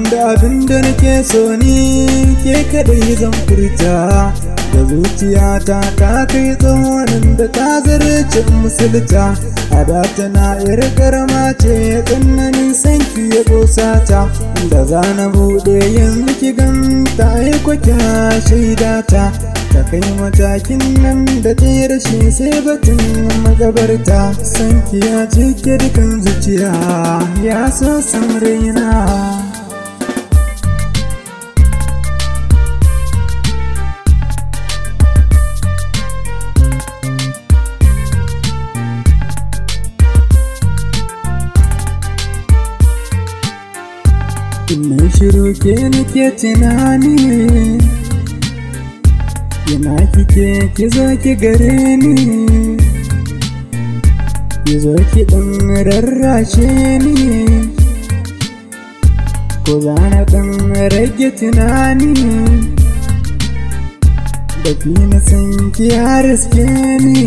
da abin da nake so ni ke kadai zan furta da zuciyata ta kai tsohonin da ta zarce musulta a da tana yar karama ce tsananin sanki ya ta da za na buɗe yanzu ki ganta aiko kya shaidata ta kai matakin nan da ta rashi sai batun magabarta sanki ya cike dukan zuciya ya so san raina Ina shiru ke nake tunani Ina kike ki zo ki gare ni Ki zo ki ɗan rarrashe ni Ko za na ɗan rage tunani Da fi na san ki riske ni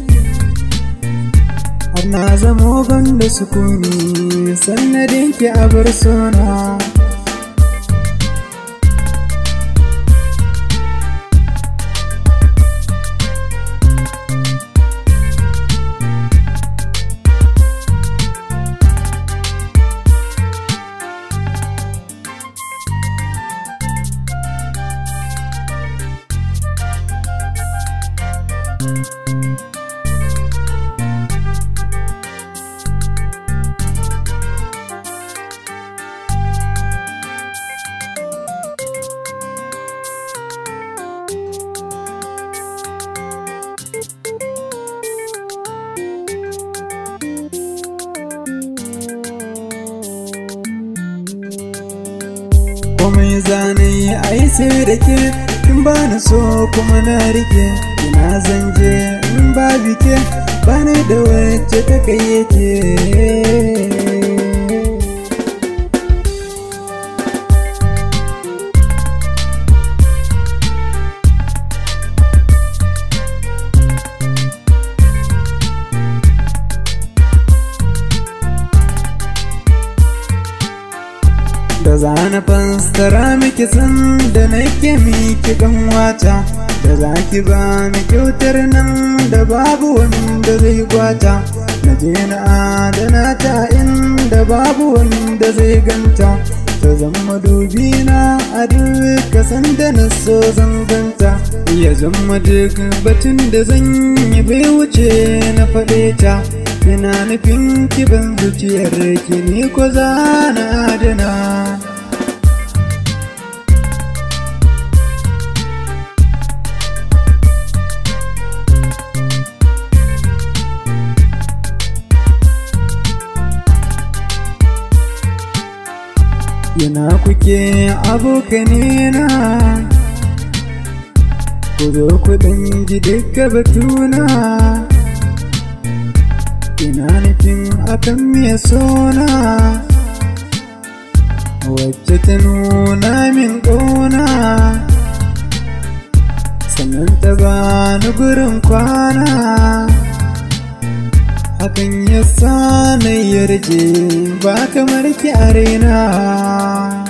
Har na zamo da sukuni Sannadin ki a bar sona komai zane ai sai da ke in ba na so kuma na rike ina zanje in ba bike ba ni da wacce ta kai yake da zana fassara miki san da nake miki kan wata da za ki ba mi kyautar nan da babu wanda zai gwata na je na adana ta inda babu wanda zai ganta ta zama dubi na a duka sanda na so zan ganta ya zama duk batun da zan yi bai wuce na faɗe ta ina nufin kiban zuciyar ki ni ko za na adana Yana kuke abokanina Ku zo ku ɗan ji duka batuna Ina nufin akan me sona Wacce ta nuna min ƙauna Sannan ta bani gurin kwana hakan ya sa na yarje ba kamar ki a raina